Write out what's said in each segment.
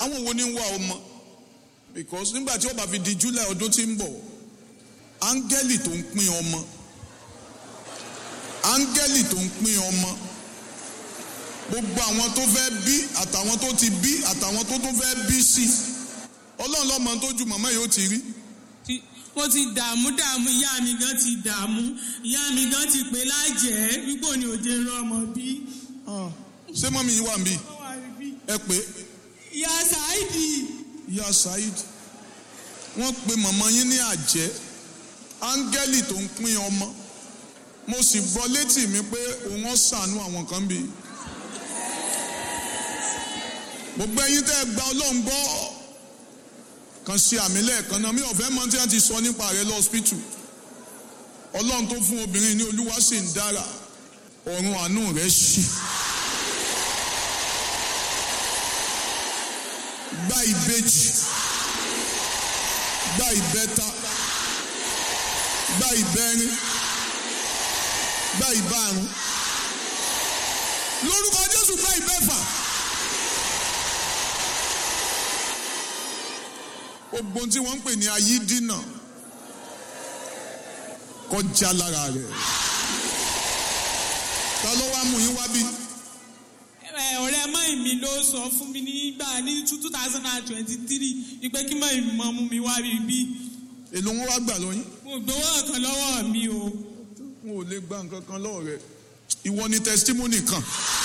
àwọn wo ni ń wá ọmọ because nígbà tí ó bá fi di july ọdún tí ń bọ̀ áńgẹ́lì tó ń pín ọmọ áńgẹ́lì tó ń pín ọmọ gbogbo àwọn tó fẹ́ bí àtàwọn tó ti bí àtàwọn tó tún fẹ́ bí sí ọlọ́run lọ́mọ tó ju màmá yìí ó ti rí Tí- mo ti dààmú dààmú ìyá mi gan ti dààmú ìyá mi gan ti pè lájẹ́ wípé òní òde rán ọmọ bí. ṣé mọ́mí yìí wà ń bí ẹ pé ìyá Saidi ìyá Saheed wọ́n pe màmá yín ní àjẹ́ áńgẹ́lì tó ń pín ọmọ mo sì gbọ́ létí mi pé òun ó ṣàánú àwọn kan bí gbogbo ẹ̀yin tẹ́ ẹ gba ọlọ́run gbọ́ kan sí àmì lẹ́ẹ̀kan náà mi ò fẹ́ mọ tí wọ́n ti sọ nípa rẹ̀ lọ́spítù ọlọ́run tó fún obìnrin ní olúwa sì ń dára ọ̀run àánú rẹ̀ ṣí. gba ìbejì gba ìbẹta gba ìbẹrin gba ìbárun lórúkọ jésù gba ìbẹfà gbogbo ohun tí wọ́n ń pè ní ayídínà kọjá lára rẹ̀ ta ló wá mú yín wá bí ẹ, ọ̀rẹ́ mọ́ìn mi ló sọ fún mi nígbà ní two thousand and twenty three wípé kí mọ́ìn mi mọ́ mú mi wá rí bí. èlò wọn wá gbà lọ́yìn mo gbowó kan lọ́wọ́ mi o. wọn ò lè gba nǹkan kan lọ́wọ́ rẹ̀ ìwọ ni testimony kan.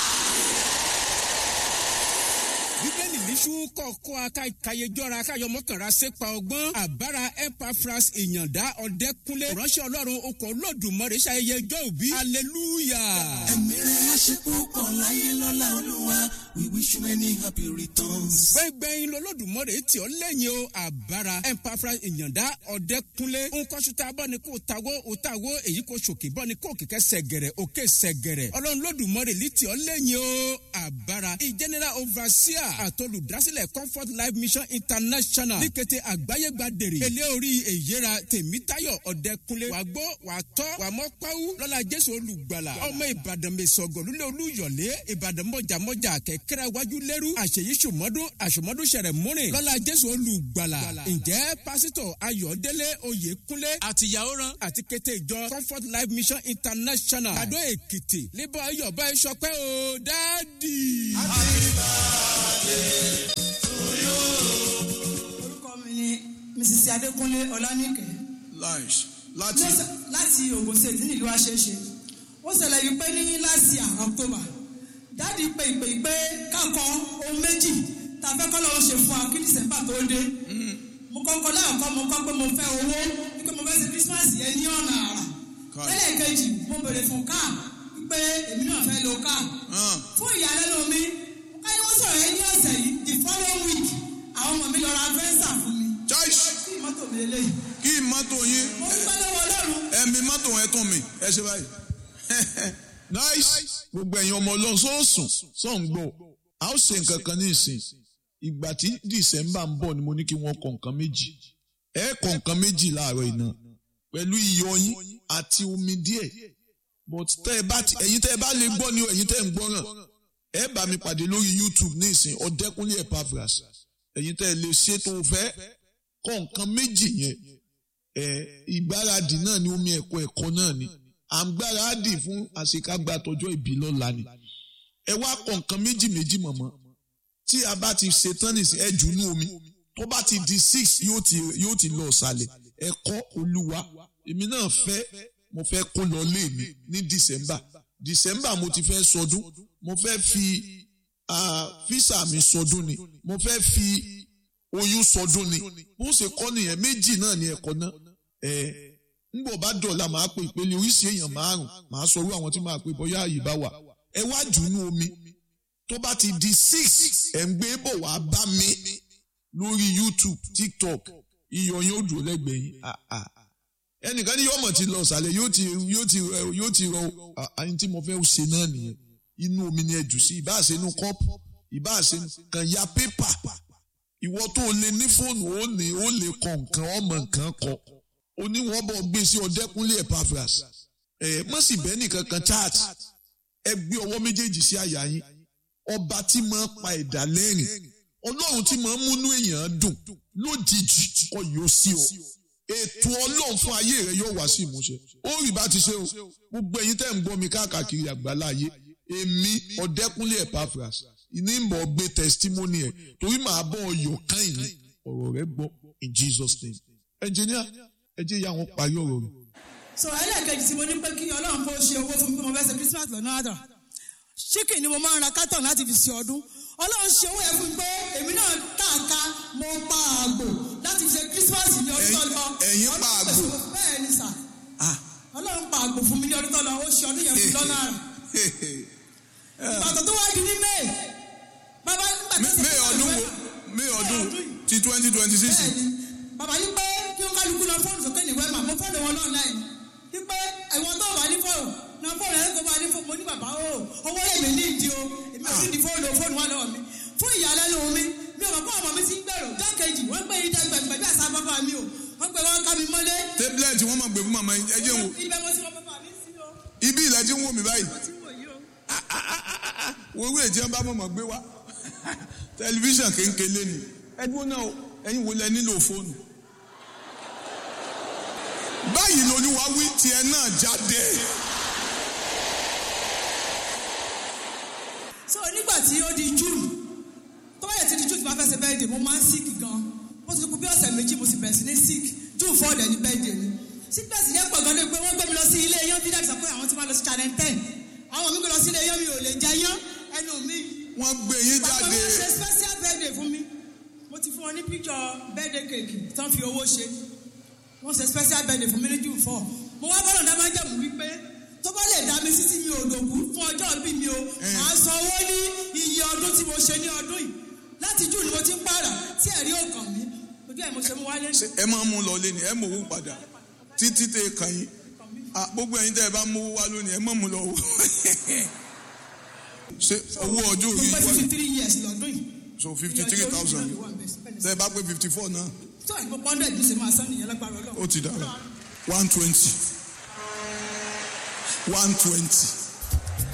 bíbélì níṣu kọ̀ọ̀kọ́ akayejọ́ra akayọmọkànra sépa ọgbọ́n àbára epafras ìyàndá ọ̀dẹ́kúnlé ránṣẹ́ ọlọ́run okọ̀ olódùmarè ṣayẹyẹ ọjọ́ òbí hallelujah. ẹ̀mí rẹ̀ á ṣe púpọ̀ láyé lọ́la olúwa we wish you many happy returns. gbẹ̀ngbẹ̀yìn lọ́lọ́dùmarè tí ó lẹ́yìn o àbára epafras ìyàndá ọ̀dẹ́kúnlé nkọ́sùtà bọ́ni kò tawó òtawó èyí kò ṣòkè bọ́ni kò kìkẹ́ sẹ̀gẹ̀rẹ̀ òkè sẹ̀gẹ̀rẹ̀ ọlọ́run lọ́dùmarè lí tí ó lẹ́yìn o àbára ìjẹ́nẹ́rà overseer àtolùdásílẹ̀ comfort life mission international ní kété àgbáyé gbàdèrè èlé orí èyíra tèmítayọ̀ ọ̀dẹ́kunlé wà gbọ́ wà tọ́ wà mọ́ pàwú lọ́la jésù olùgbàlà ọmọ ìbàdàn mẹ́sọ̀gọ̀ lulẹ̀ olúyọ̀lé ìbàdàn mọ̀jàmọ́jà kẹ̀kẹ́rẹ́ wájú lẹ́rú àṣeyí sùmọ́dún àṣùmọ́dún sẹ̀rẹ̀ múrin lọ́la jésù olùgbàlà ǹjẹ́ pásítọ̀ ayọ̀délé oyèkúnlé àtìyàwó rán àti kété ìjọ comfort life mission international kàdó èkìtì lébọ̀ ayọ̀bá ẹ̀ sọpẹ́ o dáàdì. orúkọ mi ni mrs adékúnlé ọlánìkẹ́ láìs láti Mo ṣe- láti ogun state nílùú àṣeṣe ó ṣẹlẹ̀ yìí pé ní last year october dáàdi pé ìpè ìpè kákan ohun méjì tá a fẹ́ kọ́ lọ́wọ́ ṣe fún wa kí december tó dé mo kọ́kọ́ láàkọ́ mo kọ́ pé mo fẹ́ owó pé mo fẹ́ ṣe christmas yẹn ní ọ̀nà àrà Káà. lẹ́lẹ̀kejì mo bèrè fún káà pé èmi náà fẹ́ lo káà hàn fún ìyàlẹ́nu mi káyọ̀ wọ́n sọ̀rọ̀ yẹn ní ọ̀sẹ̀ yìí the following week àwọn ọmọ mi lọ ra fẹ́ǹsà fún mi chais kí mọ́tò mi lélẹ́yìí kí mọ́tò yín mo dúpẹ́ lọ́wọ́ ọlọ́run ẹ̀mí mọ́tò ẹ̀ tún mi ẹ ṣe báyìí nice gbogbo ẹ̀yin ọmọ ọlọ́run sọ́ọ̀sùn sọ́ọ̀n gbọ́ a ó ṣe nǹkan kan ní ìsìn ìgbà tí december ń bọ̀ ni mo ní kí wọ́n kọ nǹkan méjì ẹ kọ nǹkan méjì láàárọ̀ iná pẹ̀lú iyọ̀ yín àti omi díẹ̀ but tẹ́ ẹ bá ti ẹ̀yin tẹ́ ẹ bá lè gbọ́ ni o ẹ̀yin tẹ́ ẹ ń gbọ́ràn ẹ bá mi pàdé lórí youtube ní ìsìn ọ̀dẹ́kúnlé epaphras ẹ̀yin tẹ́ ẹ lè ṣe tó fẹ́ kọ nǹkan méjì yẹn ẹ ìgbáradì náà ni omi ẹ̀kọ́ ẹ̀kọ́ náà ni à ń gbáradì fún àṣekágbá tọjọ́ ìbí lọ́la ni ẹ wá kọ nǹkan méjì méjì mọ̀mọ́ tí a bá ti ṣe tán nìsín ẹ jù ní omi tó bá ti di six yóò ti yóò ti lọ ọ̀sàlẹ̀ ẹ kọ́ olúwa èmi náà fẹ́ mo fẹ́ kó lọ lé mi ní december december mo ti fẹ́ sọdún mo fẹ́ fi ah, físà mi sọdún ni mo fẹ́ fi oyún sọdún ni bó ṣe kọ́ nìyẹn méjì náà ni ẹ̀kọ́ náà ẹ̀ ńgbọ̀ bá dọ̀la màá pe ìpele oríṣi èèyàn márùn màá sọ orú àwọn tí màá pe bóyá àyè bá wà ẹ wá jù nú omi tó bá ti di six ẹ̀ ń gbé bọ̀ wá bá mi lórí youtube tiktok iyọ̀ yóò dúró lẹ́gbẹ̀ẹ́ yín Ah, ah. ẹnìkan ní yọmọ ti lọ ọ̀sàlẹ̀ yóò ti yóò ti rẹ- yóò ti rọ àyìn tí mo fẹ́ ṣe náà nìyẹn inú omi ni ẹ jù sí ìbáṣe inú kọ́pù ìbáṣe kàn ya pépà ìwọ tó o lè ní fóònù ó ní ó lè kọ nǹkan ọmọ nǹkan kọ oníwọ̀n bọ̀ gbé sí ọdẹ́kúnlé epaphras ẹ̀ mọ̀ sí bẹ́ẹ̀ nìkan kan chat ẹ gbé ọwọ́ méjèèjì sí àyà yín ọba tí máa pa ẹ̀dá lẹ́rìn ọlọ́run tí máa ń múnú èèyàn dùn lójijì kọ yóò sí o ètò ọlọ́run fún ayé rẹ yóò wá sí ìmúṣẹ ó rí bá ti ṣe o gbogbo ẹ̀yin tẹ́ ń gbọ́ mi káàkiri àgbáláyé èmi ọ̀dẹ́kúnlé Epaphras ìní ń bọ̀ gbé testimony ẹ̀ torí màá bọ̀ ọyọ̀ kan ìní ọ̀rọ̀ rẹ gbọ́ in Jesus name engineer ẹ jẹ́ ìyá wọn parí ọ̀rọ̀ rẹ̀. so ẹlẹ́ẹ̀kejì tí mo ní pé kí ọlọ́run kó ṣe owó fún mi pé mo fẹ́ ṣe christmas lọ́nà àdà chicken ni mo máa ń ra carton láti fi ṣe ọdún ọlọ́run ṣe owó yẹn fún mi pé èmi náà tààka mo pa àgbò láti fi ṣe christmas ní ọdún tó lọ Ẹ̀yin pa Ọlọ́run àgbò? pèsè owó- bẹ́ẹ̀ ni sà ọlọ́run pa àgbò fún mi ní ọdún tó lọ ó ṣe ọdún yẹn fún mi lọ́nà àrà ìbàdàn tó wá di ní may bàbá nígbà tó ṣe May ọdún wo May ọdún ti twenty twenty six bẹ́ẹ̀ni bàbá yìí pé kí wọn kálukú lọ fóònù sókè ní wẹ́mà mo fóònù wọn náà láì ní pé ẹ̀wọ̀n tó wà ní fóònù náà fóònù ẹ̀ kó bá ní fóònù mo ní bàbá o owó èmi ní ìdí o èmi ò ní di fóònù o fóònù wà lọ́wọ́ mi fún ìyàlẹ́nu mi mi ò mọ̀ kó ọmọ mi ti ń gbèrò dákejì wọ́n gbé ìdá gbẹ̀gbẹ̀ bí àṣà bàbá mi o wọ́n gbé wọn ká mi mọ́lé tablet wọn máa gbé fún màmá ẹ jẹ́ wò ibẹ̀ mo ti wọ bàbá mi sí o ibi ilẹ̀ tí ń wò mí báyìí mo ti wò yí o. wo owó èjì ọba mọ̀mọ́ gbé wá tẹlifíṣàn kéńkéle ni ẹdúró náà ẹ̀yin wo lẹ nílò fóònù. báyìí lolúwa wí tiẹ̀ náà jáde. so nígbà tí ó di june tó bá yẹ ti di june tí wọ́n fẹ́ ṣe bẹ́ẹ̀dẹ̀ mo máa ń sick gan ó ti kú bí ọ̀sẹ̀ méjì mo sì bẹ̀rẹ̀ sí ní sick june four dẹ̀ ní bẹ́ẹ̀dẹ̀ mi sickness yẹn pọ̀ gan ni pé wọ́n gbé mi lọ sí ilé yán fídíà sọ pé àwọn ti máa lọ sí channel ten àwọn mi gbé lọ sí ilé yán mi ò lè jẹ yán ẹnu mi wọ́n gbé yín pàtó jáde. wọ́n ṣe special birthday fún mi mo ti fún wọn ní picture birthday cake tán fi owó ṣe wọ́n ṣe special birthday fún mi ní june four mo wá bọ́lọ̀ dá máa ń jẹ̀mú wípé tó bá lè dá mi sí tí mi ò lòkù fún ọjọ́ bí mi o màá san owó ní iye ọdún tí mo ṣe ní ọdún yìí láti june ni mo ti ń pààrà tí ẹ̀rí ò kàn mí ojú ẹ̀ mo ṣe mú wálé ẹ máa mú lọ lé ní ẹ mọ owó padà títí tẹ kàn yín Ah, gbogbo ẹ̀yin tẹ ẹ bá mú owó wá lónìí ẹ má mú lọ wò. ṣe owó ọjọ́ mo orí pé wá fifty three years lọ́dún yìí so fifty three thousand tẹ ẹ bá pé fifty four náà tó àìpọ̀ pọ́ndẹ̀ bí ṣe máa san nìyẹn lágbára ọlọ́run ó ti dára one twenty one twenty